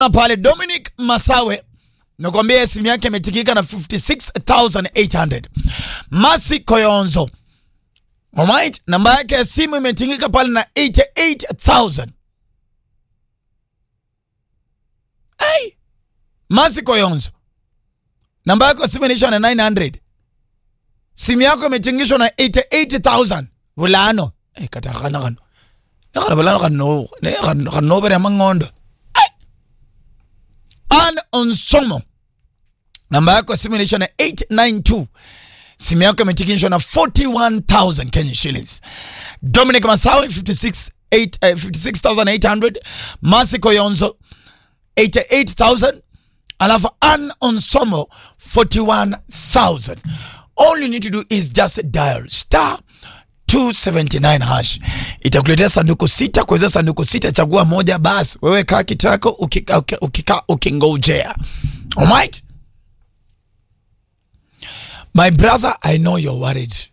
pale Dominic Masawe nakwambia simu yake imetikika na 56800 Masi Koyonzo Alright, namba yake ya simu imetingika pale na 88000 Hey, Masi Koyonzo namba yako ya simu inaisha na 900 simu yako imetingishwa na 88000 bulano eh katakana kano nakana bulano kano ne kano bere mangondo an onsomo namba yako ya simu inaisha na 892 simu yako imetikishwa na 41000 Kenya shillings Dominic Masawe 56 8, uh, 56800 Masi Koyonzo 88000 alafu an onsomo 41000 all you need to do is just dial star 279 hash itakuletea sanduku sita kuweza sanduku sita chagua moja basi wewe kaa kitako ukika, ukika, ukika ukingojea alright my brother i know you're worried